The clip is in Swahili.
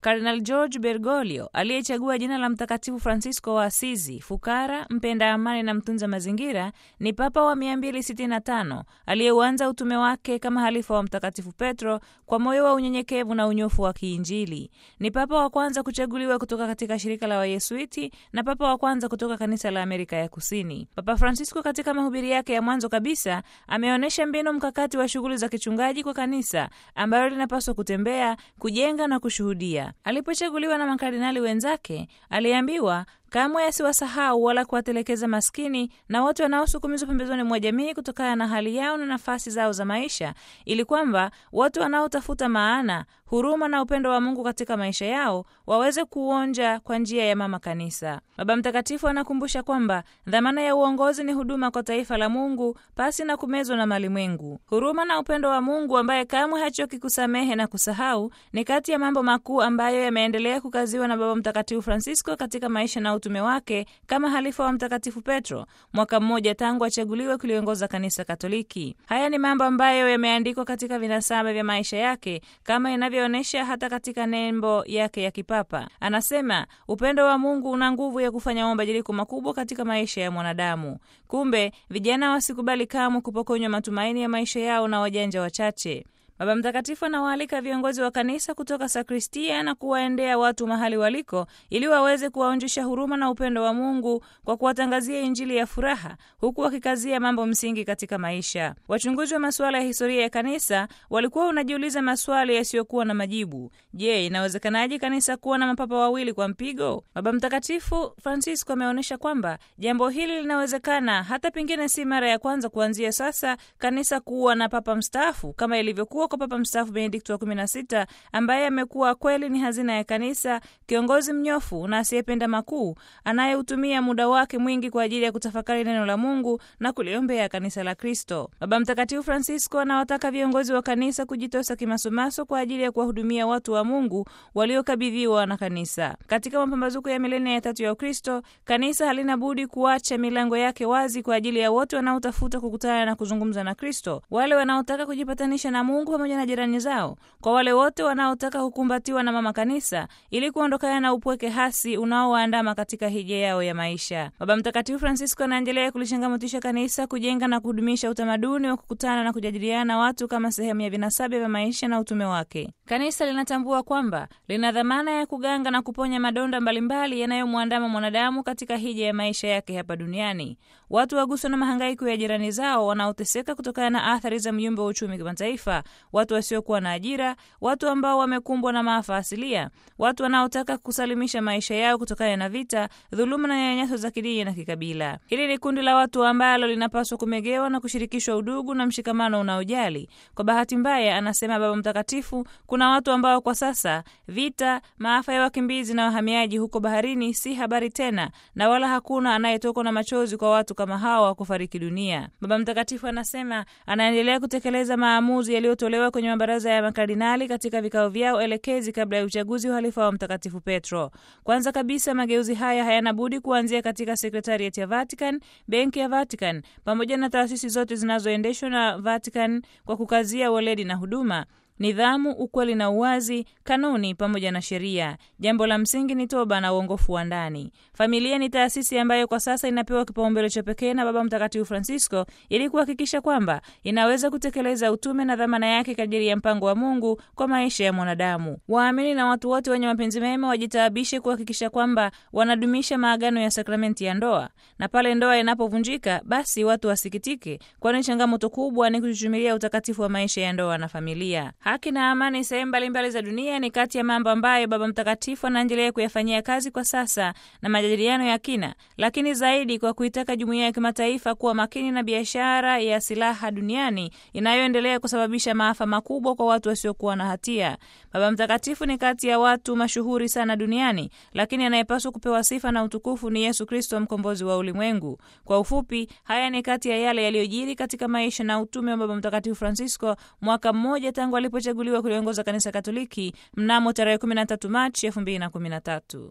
Kardinal George Bergoglio aliyechagua jina la Mtakatifu Francisco wa Asizi, fukara, mpenda amani na mtunza mazingira, ni papa wa 265 aliyeuanza utume wake kama halifa wa Mtakatifu Petro kwa moyo wa unyenyekevu na unyofu wa kiinjili. Ni papa wa kwanza kuchaguliwa kutoka katika shirika la Wayesuiti na papa wa kwanza kutoka kanisa la Amerika ya Kusini. Papa Francisco katika mahubiri yake ya mwanzo kabisa ameonyesha mbinu mkakati wa shughuli za kichungaji kwa kanisa ambayo linapaswa kutembea, kujenga na kushuhudia. Alipochaguliwa na makardinali wenzake, aliambiwa kamwe asiwasahau wala kuwatelekeza maskini na wote wanaosukumizwa pembezoni mwa jamii kutokana na hali yao na nafasi zao za maisha, ili kwamba watu wanaotafuta maana, huruma na upendo wa Mungu katika maisha yao waweze kuonja kwa njia ya mama kanisa. Baba Mtakatifu anakumbusha kwamba dhamana ya uongozi ni huduma kwa taifa la Mungu pasi na kumezwa na malimwengu. Huruma na upendo wa Mungu ambaye kamwe hachoki kusamehe na kusahau ni kati ya mambo makuu ambayo yameendelea kukaziwa na Baba Mtakatifu Francisco katika maisha na utume wake kama halifa wa Mtakatifu Petro, mwaka mmoja tangu achaguliwe kuliongoza kanisa Katoliki. Haya ni mambo ambayo yameandikwa katika vinasaba vya maisha yake kama inavyoonyesha hata katika nembo yake ya kipapa. Anasema upendo wa Mungu una nguvu ya kufanya mabadiliko makubwa katika maisha ya mwanadamu. Kumbe vijana wasikubali kamwe kupokonywa matumaini ya maisha yao na wajanja wachache. Baba Mtakatifu anawaalika viongozi wa kanisa kutoka sakristia na kuwaendea watu mahali waliko ili waweze kuwaonjesha huruma na upendo wa Mungu kwa kuwatangazia Injili ya furaha huku wakikazia mambo msingi katika maisha. Wachunguzi wa masuala ya historia ya kanisa walikuwa wanajiuliza maswali yasiyokuwa na majibu. Je, inawezekanaje kanisa kuwa na mapapa wawili kwa mpigo? Baba Mtakatifu Francisco ameonyesha kwamba jambo hili linawezekana, hata pengine si mara ya kwanza kuanzia sasa kanisa kuwa na papa mstaafu kama ilivyokuwa kwa Papa mstaafu Benedikto wa 16 ambaye amekuwa kweli ni hazina ya kanisa, kiongozi mnyofu na asiyependa makuu, anayeutumia muda wake mwingi kwa ajili ya kutafakari neno la Mungu na kuliombea kanisa la Kristo. Baba Mtakatifu Francisco anawataka viongozi wa kanisa kujitosa kimasomaso kwa ajili ya kuwahudumia watu wa Mungu waliokabidhiwa na kanisa. Katika mapambazuko ya milenia ya tatu ya Ukristo, kanisa halina budi kuacha milango yake wazi kwa ajili ya wote wanaotafuta kukutana na kuzungumza na Kristo, wale wanaotaka kujipatanisha na Mungu pamoja na jirani zao, kwa wale wote wanaotaka kukumbatiwa na mama kanisa ili kuondokana na upweke hasi unaowaandama katika hija yao ya maisha. Baba Mtakatifu Francisco anaendelea kulichangamotisha kanisa kujenga na kudumisha utamaduni wa kukutana na kujadiliana na watu kama sehemu ya vinasaba vya maisha na utume wake. Kanisa linatambua kwamba lina dhamana ya kuganga na kuponya madonda mbalimbali yanayomwandama mwanadamu katika hija ya maisha yake hapa duniani. Watu waguswa na mahangaiko ya jirani zao wanaoteseka kutokana na athari za myumba wa uchumi kimataifa watu wasiokuwa na ajira, watu ambao wamekumbwa na maafa asilia, watu wanaotaka kusalimisha maisha yao kutokana na vita, dhuluma na nyanyaso za kidini na kikabila. Hili ni kundi la watu ambalo linapaswa kumegewa na kushirikishwa udugu na mshikamano unaojali. Kwa bahati mbaya, anasema Baba Mtakatifu, kuna watu ambao kwa sasa vita, maafa ya wakimbizi na wahamiaji huko baharini si habari tena, na wala hakuna anayetokwa na machozi kwa watu kama hawa kufariki dunia. Baba Mtakatifu anasema anaendelea kutekeleza maamuzi yaliyotolewa kwenye mabaraza ya makardinali katika vikao vyao elekezi kabla ya uchaguzi wa halifa wa Mtakatifu Petro. Kwanza kabisa, mageuzi haya hayana budi kuanzia katika sekretariat ya Vatican, benki ya Vatican pamoja na taasisi zote zinazoendeshwa na Vatican kwa kukazia weledi na huduma nidhamu, ukweli na uwazi, kanuni pamoja na sheria. Jambo la msingi ni toba na uongofu wa ndani. Familia ni taasisi ambayo kwa sasa inapewa kipaumbele cha pekee na Baba Mtakatifu Francisco ili kuhakikisha kwamba inaweza kutekeleza utume na dhamana yake kadiri ya mpango wa Mungu kwa maisha ya mwanadamu. Waamini na watu wote wenye mapenzi mema wajitaabishe kuhakikisha kwamba wanadumisha maagano ya sakramenti ya ndoa, na pale ndoa inapovunjika, basi watu wasikitike, kwani changamoto kubwa ni kuchuchumilia utakatifu wa maisha ya ndoa na familia. Haki na amani sehemu mbalimbali za dunia ni kati ya mambo ambayo Baba Mtakatifu anaendelea kuyafanyia kazi kwa sasa na majadiliano ya kina, lakini zaidi kwa kuitaka jumuiya ya kimataifa kuwa makini na biashara ya silaha duniani inayoendelea kusababisha maafa makubwa kwa watu wasiokuwa na hatia. Baba Mtakatifu ni kati ya watu mashuhuri sana duniani, lakini anayepaswa kupewa sifa na utukufu ni Yesu Kristo, mkombozi wa ulimwengu. Kwa ufupi, haya ni kati ya yale yaliyojiri katika maisha na utume wa Baba Mtakatifu Francisco mwaka mmoja tangu alipochaguliwa kuliongoza kanisa Katoliki mnamo tarehe 13 Machi 2013.